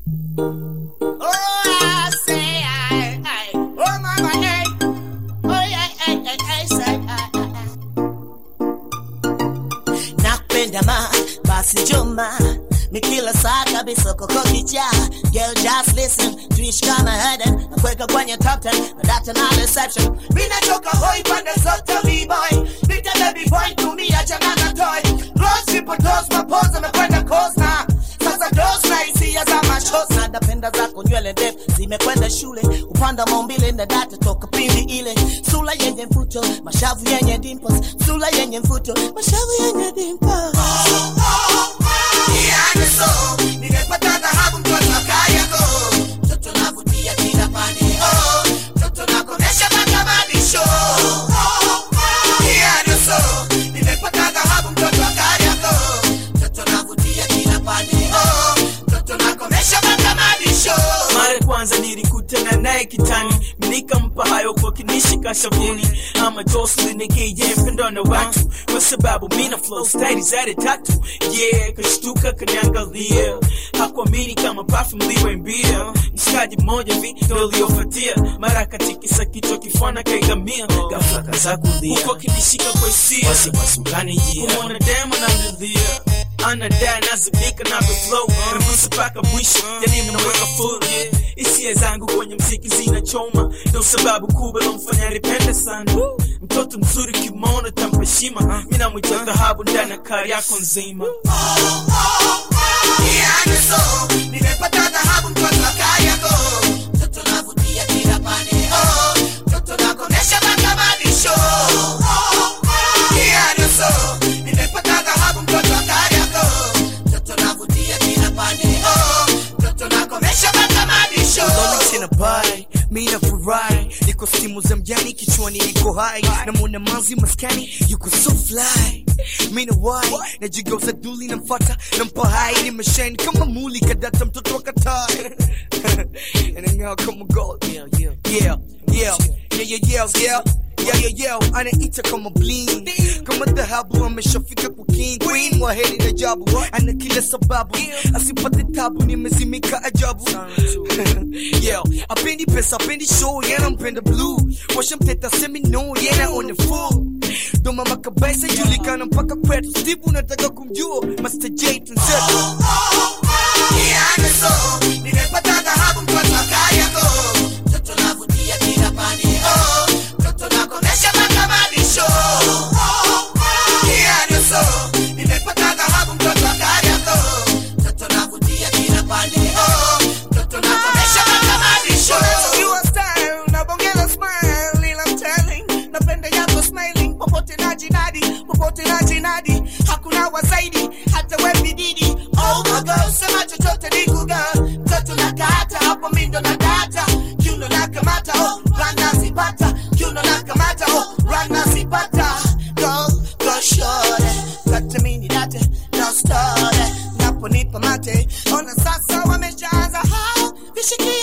Oh, I say, I, I, oh, mama, hey. Oh, yeah, hey, hey, hey, say, I, I, I. Nakupenda ma, basi njoma ni kila saa kabisa koko kichaa Girl just listen, tuishi kama Eden Nakuweka kwenye top 10, na data na reception Mina choka hoi pande zote b-boy Nita baby boy, tumia jana na toy Rose triple dose, mapoza amekwenda coast na Sasa dose na hisia za machos Na napenda zako nywele ndefu, zimekwenda shule Upanda maumbile na data toka pindi ile Sula yenye mfuto, mashavu yenye dimples Sula yenye mfuto, mashavu yenye dimples mara ya kwanza nilikutana naye kitani nikampa hayo kwa kinishika shavuni ama Jocelyn aka mpendo na watu kwa sababu mina flow style zade tatu yeah kashtuka kaniangalia hakuamini kama perfume liwe mbia mshikaji mmoja vi ndo uliofuatia mara katikisa kichwa kifana kaigamia ghafla kaza kulia huko kinishika kwa hisia wasiwasukani jia kumwona demo na mlilia anadai nazimika na flow nagusa mpaka mwisho yani mnaweka full yeah. hisia zangu kwenye mziki zinachoma ndo sababu kubwa lomfanya nipende sana mtoto mzuri kimona tampa heshima mi namwita dhahabu ndani ya kari yako nzima Lolly tena bai mi nafurahi niko simu za mjani kichwani niko hai namwona manzi maskani yuko so fly mi na wai najigeuza duli namfata nampa hai nimeshine kama muli kadata mtoto wa katai anang'aa kama gold yeah yeah yeah yeah yeah yeah yeah Yeah, yeah, yeah, anaita kama bling kama dhahabu ameshafika kwa king queen waheri na jabu ana kila sababu asipate tabu nimezimika ajabu yeah, apendi pesa apendi show yana mpenda blue washamteta semi no yana on the full ndo mama kabisa julikana mpaka kwetu steve unataka kumjua master j tunzetu Your style, unabongeza smile, ila I'm telling, napenda yako smiling, popote na jinadi, popote na jinadi, hakuna wazaidi, hata we bididi. Oh my girl, sema chochote ni kuga, mtoto na kata, hapo mindo na data, kiuno na kamata, oh, rana zipata, kiuno na kamata, oh, rana zipata. Go, go shore, kata mini date, no story, naponipa mate, ona sasa wameshaanza, ha, vishikia